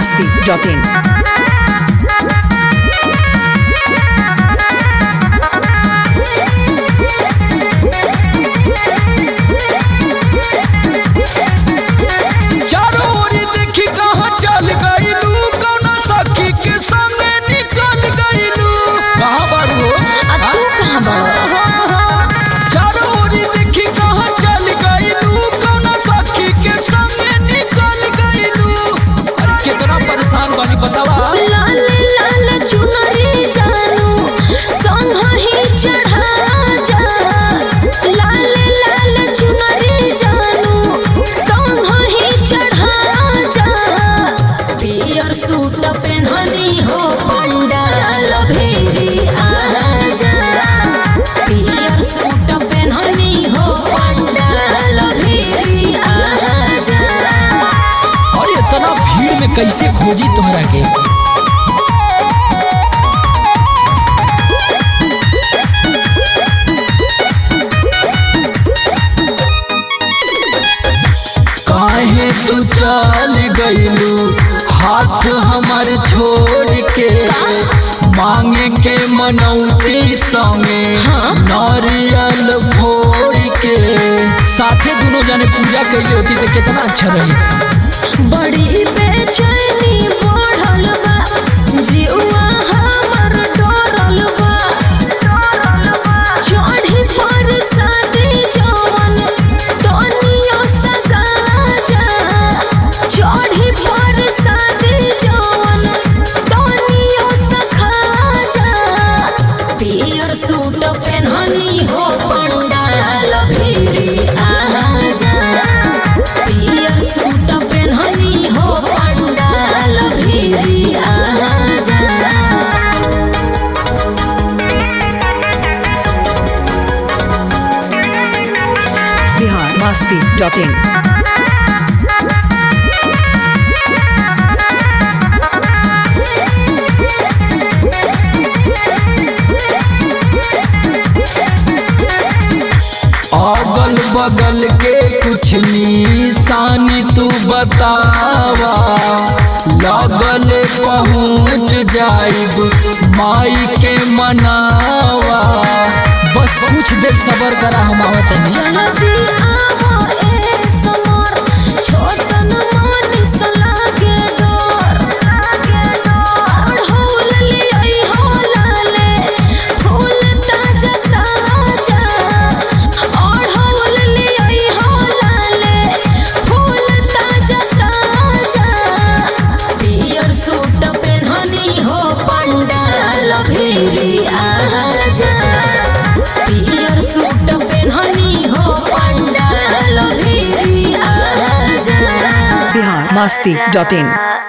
masti.in. चारों ओर देखी कहाँ चल गईलू कौना सखी के संगे निकल गईलू कहाँ बारू हो आ तू कहाँ बड़ा चारों ओर देखी कहाँ चल गईलू कौना सखी के संगे निकल गईलू अरे कितना परेशान बानी बतावा लाल लाल चुनरी जानू संग ही चढ़ा जा लाल लाल चुनरी जानू संग ही चढ़ा जा पियर सूट पहननी हो पंडाल भेरी आ जा पियर सूट पहननी हो पंडाल भेरी आ जा और इतना भीड़ में कैसे खोजी तुम्हारा के काहे तू चल गईलू हाथ हमार छोड़ के मांगे के मनौती संगे नारियल फोड़ के साथे दोनों जने पूजा कैली होती तो कितना अच्छा रही बड़ी बेचैनी बढ़ल बा जीवा हमर डरल बा चढ़ी पर शादी जवन तनियो सगा जा चढ़ी पर शादी जवन तनियो सखा जा पियर सूट पहननी हो पंडाल भिरी आ जा पियर सूट पहननी हो पंडाल भिरी आ जा Bihar masti.in. अगल बगल के कुछ निशानी तू बतावा लगल पहुँच जाइब माई के मनावा बस कुछ देर सबर करा हम आवत नहीं जल्दी आवो ए समर छोटन मानिस लागे डोर अढ़ौल लियै हो लाले फूल ताजा ताजा अढ़ौल लियै हो लाले फूल ताजा ताजा पियर सूट पहननी हो पंडाल भेरी आजा पियर सूट पहननी हो पंडाल भेरी आजा Bihar masti.in.